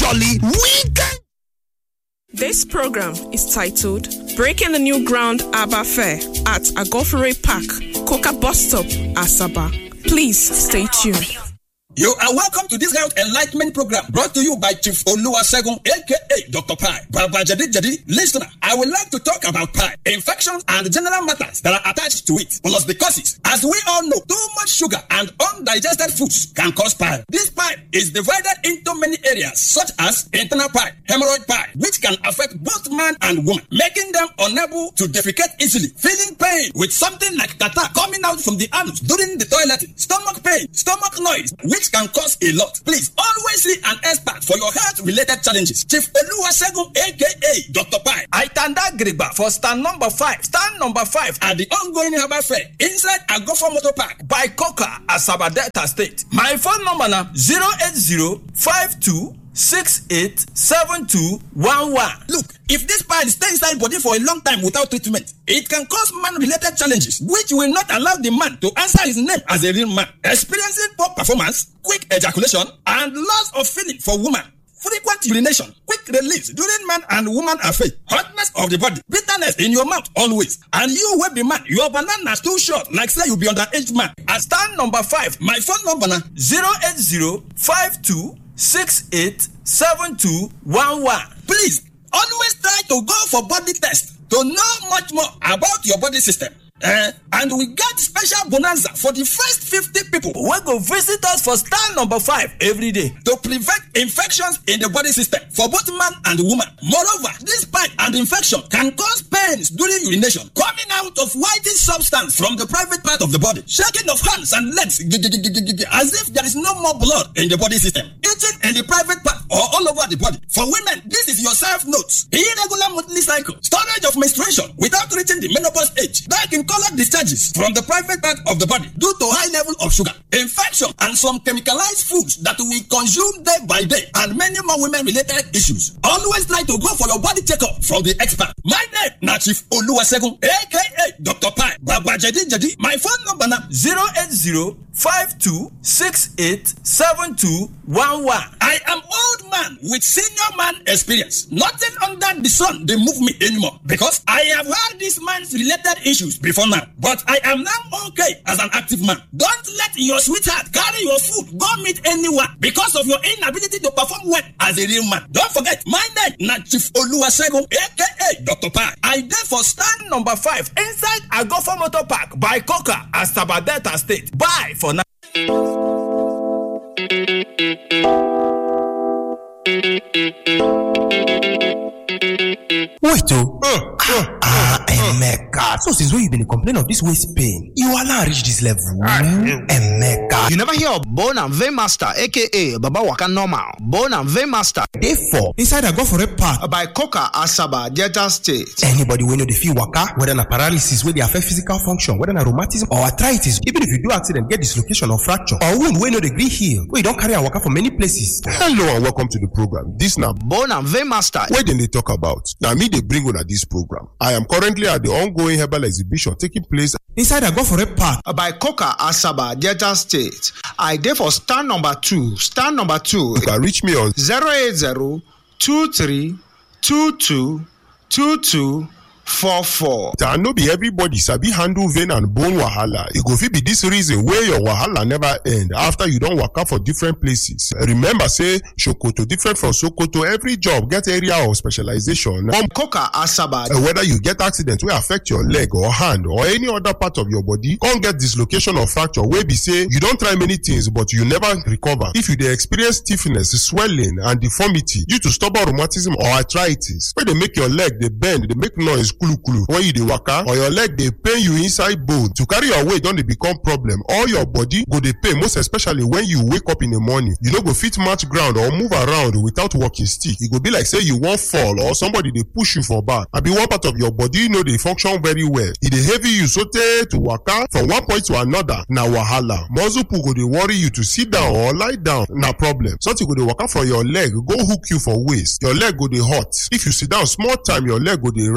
jolly weekend. This program is titled Breaking the New Ground Abba Fair at Agofere Park, Coca Bus Stop, Asaba. Please stay tuned. You are welcome to this health enlightenment program brought to you by Chief Oluwasegun aka Dr. Pi. Baba Jadi Jadi, listener, I would like to talk about pi, infections and general matters that are attached to it, plus the causes. As we all know, too much sugar and undigested foods can cause pi. This pi is divided into many areas such as internal pi, hemorrhoid pi, which can affect both man and woman, making them unable to defecate easily, feeling pain with something like catarrh coming out from the anus during the toileting, stomach pain, stomach noise, which can cause a lot. Please always see an expert for your health related challenges. Chief Oluwasegun aka Dr. Pi. I tanda Grigba for stand number five. Stand number five at the ongoing Herbal Fair inside Agofo Motor Park by Coca Asaba Delta State. My phone number na 080 52 687211. Look, if this pile stay inside body for a long time without treatment, it can cause man-related challenges which will not allow the man to answer his name as a real man. Experiencing poor performance, quick ejaculation, and loss of feeling for woman. Frequent urination, quick release during man and woman affair, hotness of the body, bitterness in your mouth always, and you wey be man, your banana too short like say you be underage man. At stand number five, my phone number na zero eight zero five two six eight seven two one one. Please always try to go for body test to know much more about your body system. Eh, and we get special bonanza for the first 50 people wey go visit us for stand number five every day to prevent infections in the body system for both man and woman. Moreover, this pipe and infection can cause pains during urination, coming out of whitish substance from the private part of the body, shaking of hands and legs as if there is no more blood in the body system, itching in the private part or all over the body. For women, this is your self notes, irregular monthly cycle, storage of menstruation without reaching the menopause age, dark in colored discharges from the private part of the body due to high level of sugar, infection, and some chemicalized foods that we consume day by day, and many more women related issues. Always try to go for your body checkup from the expert. My name na Chief Oluwasegun aka Dr. Pi Baba Jadi Jadi. My phone number na 080 52687211. I am old man with senior man experience. Nothing under the sun dey move me anymore because I have had this man's related issues before now. But I am now okay as an active man. Don't let your sweetheart carry your food go meet anyone because of your inability to perform well as a real man. Don't forget, my name na Chief Oluwasegun aka Dr. Pi. I dey for stand number five inside Agofo Motor Park by Coca Asaba Delta State. Bye for now. Wait oh, ah, ah, Emeka, so since when you been dey complain of this waist pain, you allow reach this level? Emeka, You never hear of Bone and Vein Master, aka Baba Waka Normal. Bone and Vein Master dey for inside Agofore Park. by Coca Asaba, Delta State. Anybody wey no dey fit waka, whether na paralysis wey dey affect physical function, whether na rheumatism or arthritis, even if you do accident get dislocation or fracture or wound wey no dey gree heal, wey you don carry am waka for many places. hello and welcome to the program dis na Bone and Vein Master. wey dem dey talk about na me dey bring una dis program i am currently at the ongoing herbal exhibition taking place Inside Agofore Park, by Coca Asaba, Delta State. I dey for stand number two. Stand number two. you can reach me on 080 23 22 22 44. and no be everybody sabi handle vein and bone wahala e go fit be dis reason wey your wahala never end after you don waka for different places remember say sokoto different from sokoto every job get area of specialization From Coca Asaba, Uh, whether you get accident wey affect your leg or hand or any other part of your body come get dislocation or fracture wey be say you don try many things but you never recover if you dey experience stiffness swelling and deformity due to stubborn rheumatism or arthritis wey dey make your leg dey bend dey make noise kulukulu when you dey waka or your leg dey pain you inside bone to carry your weight don dey become problem all your body go dey pain most especially when you wake up in the morning you no go fit match ground or move around without walking stick e go be like say you wan fall or somebody dey push you for back abi one part of your body no dey function very well e dey heavy you sotey to waka from one point to another na wahala muscle pull go dey worry you to sit down or lie down na problem something go dey waka from your leg go hook you for waist your leg go dey hot if you sit down small time your leg go dey rise na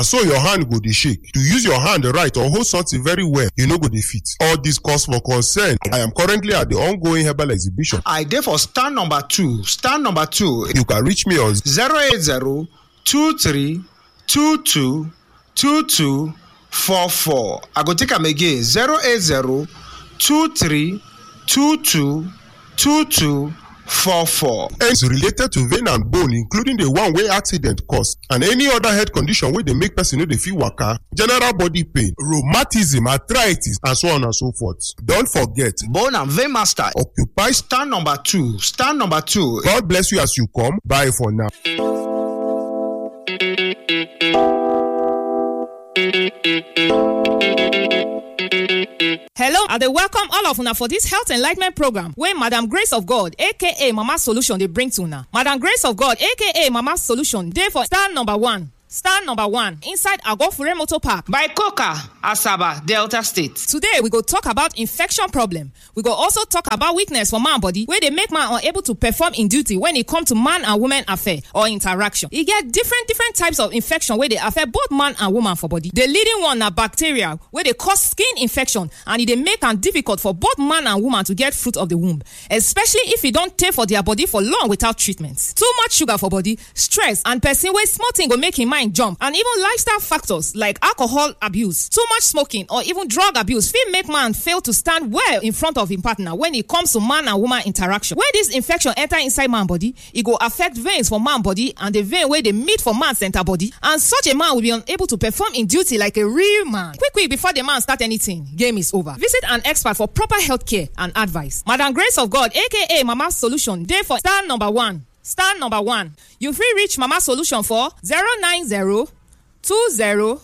so your hand go dey shake to use your hand right or hold something very well you no go dey fit all this cause for concern i am currently at the ongoing herbal exhibition I dey for stand number two. Stand number two you can reach me on 080 23 22 22 44. I go take am again 080 23 22 22 44. ends related to vein and bone including the one wey accident cause and any other health condition wey dey make person no dey fit waka general body pain rheumatism arthritis and so on and so forth don forget Bone and vein master. occupy Stand number two. Stand number two. god bless you as you come bye for now. Hello, I dey welcome all of una for this health enlightenment program wey Madam Grace of God aka Mama Solution dey bring to una. Madam Grace of God aka Mama Solution dey for star number one. Star number one inside Agofure Motor Park by coca asaba delta state Today we go talk about infection problem. We go also talk about weakness for man body wey dey make man unable to perform in duty when e come to man and woman affair or interaction. E get different different types of infection wey dey affect both man and woman for body. The leading one na bacteria wey dey cause skin infection and e dey make am difficult for both man and woman to get fruit of the womb especially if e don tey for their body for long without treatment. Too much sugar for body, stress and person wey small thing go make im mind jump and even lifestyle factors like alcohol abuse, too much smoking or even drug abuse fit make man fail to stand well in front of im partner when e comes to man and woman interaction. When dis infection enter inside man body, e go affect veins for man body and the vein wey dey meet for man center body and such a man will be unable to perform im duty like a real man. Quick quick before the man start anything, game is over. Visit an expert for proper health care and advice. Madam Grace of God aka Mama Solution dey for star number one. Star number one. You fit reach Mama Solution for 090 20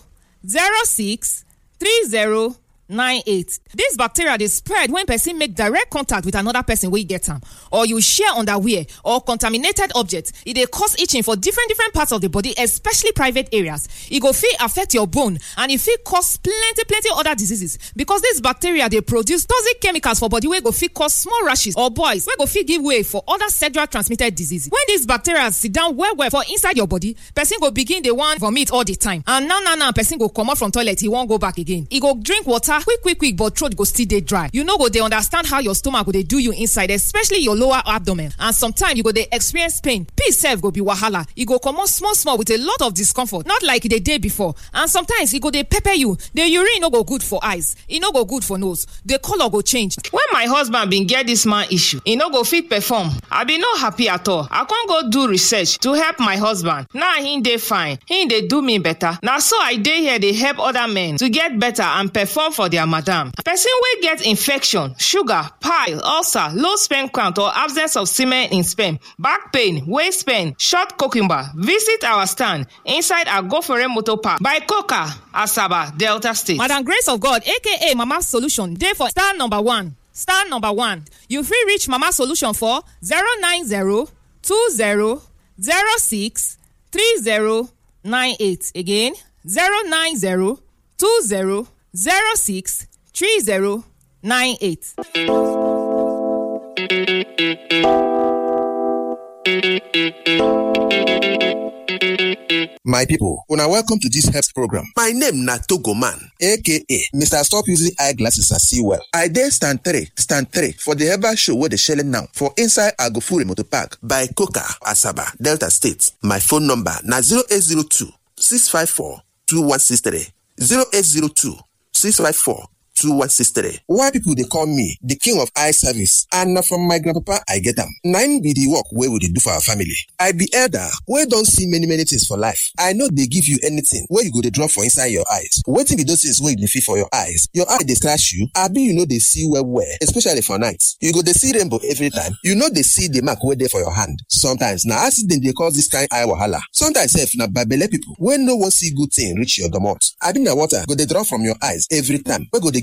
06 30 98. Dis bacteria dey spread when person make direct contact with another person wey get am or you share underwear or contaminated object. E dey cause itching for different different parts of the body especially private areas. E go fit affect your bone and e fit cause plenty plenty other diseases because dis bacteria dey produce toxic chemicals for body wey go fit cause small rashes or boils wey go fit give way for other sexual transmitted diseases. When dis bacteria sit down well well for inside your body, person go begin dey wan vomit all the time and now now now person go comot from toilet e wan go back again. E go drink water quick quick quick but throat go still dey dry. You no go dey understand how your stomach go dey do you inside especially your lower abdomen and sometimes you go dey experience pain. Peace sef go be wahala. E go comot small small with a lot of discomfort not like e dey dey before and sometimes e go dey pepper you. The urine no go good for eyes, e no go good for nose, the colour go change. when my husband bin get dis man issue e no go fit perform i bin no happy at all i con go do research to help my husband now him dey fine him dey do me better na so i dey here dey help other men to get better and perform for their madam person wey get infection sugar pile ulcer low sperm count or absence of semen in sperm back pain waist pain short cucumber visit our stand inside agofere motor park by coca asaba delta state. Madam Grace of God aka Mama Solution dey for star number one. Star number one. You fit reach Mama Solution for 090 20 06 30 98. Again 090 20 06 30 98. My people, una welcome to this health program. My name na Togo Man, aka Mr. Stop Using Eyeglasses and See Well. I dey stand three, stand three for the herbal show wey dey shele now for inside Agofure Motor Park by Coca Asaba, Delta State. My phone number na 0802 654 2163 0802 654 2163. Why people dey call me the king of eye service and na from my grandpapa I get am. Na im be the work wey we dey do for our family. I be elder wey don see many many things for life. I no dey give you anything wey you go dey drop for inside your eyes. Wetin be those things wey you dey feel for your eyes? Your eye dey scratch you abi you no dey see well well especially for night. You go dey see rainbow every time. You no dey see the mark wey dey for your hand. Sometimes na accident dey cause this kind eye wahala. Sometimes sef na babele people wey no wan see good thing reach your domot. Abi na water go dey drop from your eyes every time wey go dey give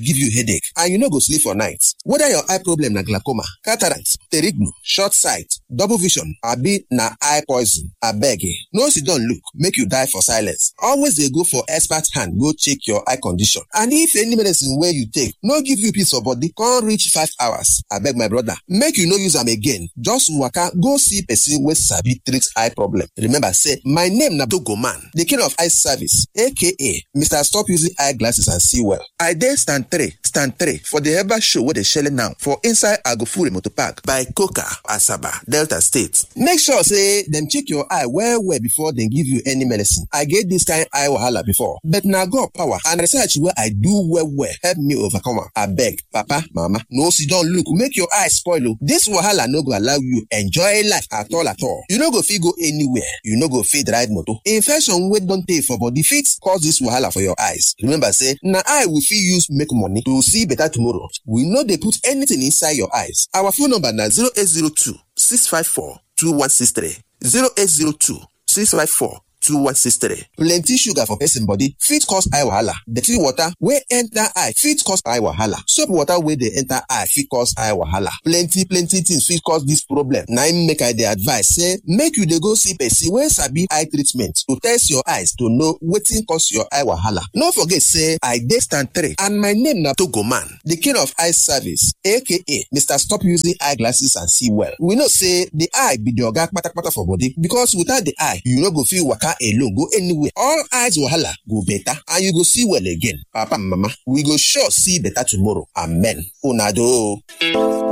give you headache and you no go sleep for night whether your eye problem na glaucoma cataract pterignu short sight double vision abi na eye poison abeg eh no sit down look make you die for silence always dey go for expert hand go check your eye condition and if any medicine wey you take no give you peace of body come reach five hours abeg my brother make you no use am again just waka go see person wey sabi treat eye problem remember say my name na dogoman the king of eye service aka mr stop using eye glasses and see well i dey stand three stand three for the herbal show wey dey shele now for inside agofure motor park by coca asaba delta state make sure say dem check your eye well well before dem give you any medicine i get this kind eye wahala before but na god power and research wey i do well well help me overcome am abeg papa mama no sit down look make your eye spoil o this wahala no go allow you enjoy life at all at all you no go fit go anywhere you no go fit ride motor infection wey don tey for body fit cause this wahala for your eyes remember say na eye we fit use make money to see better tomorrow we no dey put anything inside your eyes our phone number na 0802 654 2163 0802 654 2163. Plenty sugar for person body fit cause eye wahala. Dirty water wey enter eye fit cause eye wahala. Soap water wey dey enter eye fit cause eye wahala. Plenty plenty things fit cause this problem. Na im make I dey advise say make you dey go see person wey sabi eye treatment to test your eyes to know wetin cause your eye wahala. No forget say I dey stand three and my name na Togoman, the king of eye service aka Mr. Stop Using Eyeglasses and See Well. We know say the eye be the oga kpatakpata for body because without the eye you no go fit waka alone go anywhere all eyes wahala go better and you go see well again papa and mama we go sure see better tomorrow amen una do o.